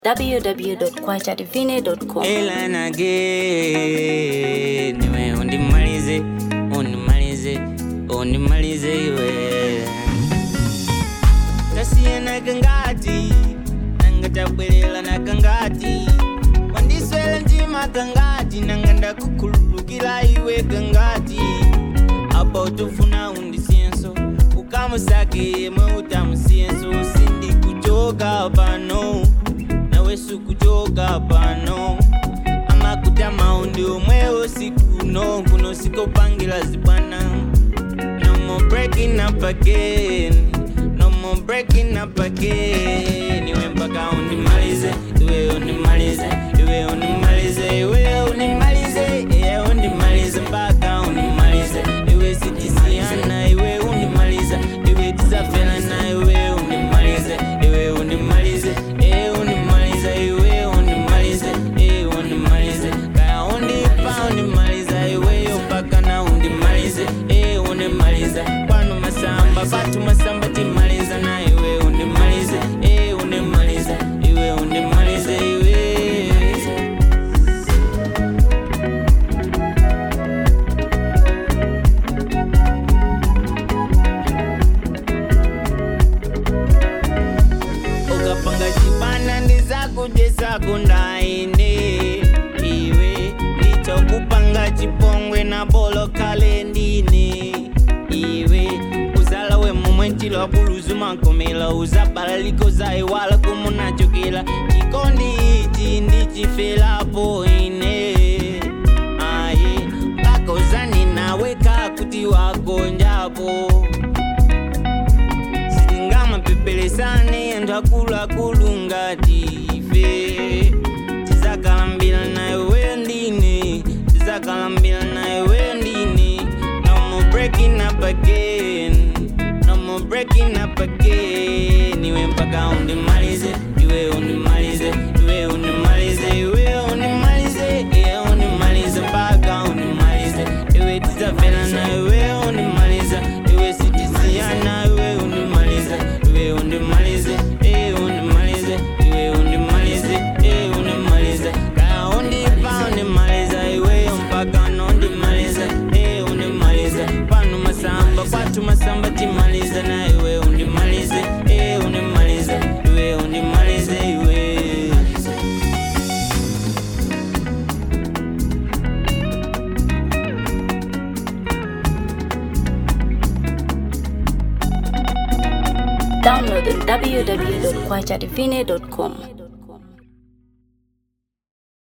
www.kwachadivine.com. Ela again niwe undimalize undimalize undimalize iwe tasiyana kangati nanga tabwelela na kangati wandiswela ntima kangati nanga ndakukhululukila iwe kangati apa utufuna undisiyenso ukamusake yemwe utamusiyenso sindikuchoka pano nawe sukuchoka pano amakutama undi omwe osikuno kuno sikopangira zibwana no more breaking up again no more breaking up again iwe mpaka undimalize iwe undimalize iwe undimalize iwe undimalize iwe undimalize mpaka undimalize iwe sitisiana iwe undimaliza iwe tizafelana iwe undimalize iwe undimalize iwe undimaliza iwe undimalize iwe undimalize kaya undipa undimaliza iweyo mpaka na undimalize iwe undimaliza kwanu masamba patu masamba timaliza na iwe undimalize iwe undimaliza iwe undimalize iwe ukapanga chibana ndizakujesa kundaine iwe ndichokupanga chipongwe na bolo kalendine iwe uzala we mumwentilo buluzu makomela uzabala likoza iwala kumunachokela chikondi ichi ndichifelapo ine aye kakozani nawe kakuti wagonjapo sitingamapepelesane anthu akuluakulu ngati ife tizakalambira nayo weyo ndine tizakalambira nayo weyo ndine no more breaking up again no more breaking up again iwe mpaka undimalize iwe undimalize iwe undimalize iwe undimalize iwe undimalize mpaka undimalize iwe tizafela na iwe undimaliza iwe sitisiyana iwe undimalize iwe undimalize iwe undimalize iwe undimalize iwe undimalize kaya undipa undimaliza iweyo mpaka nondimaliza iwe undimalize pano masamba kwatu masamba timaliza na iwe undimalize iwe undimalize iwe undimalize iwe Download on www.kwachadivine.com.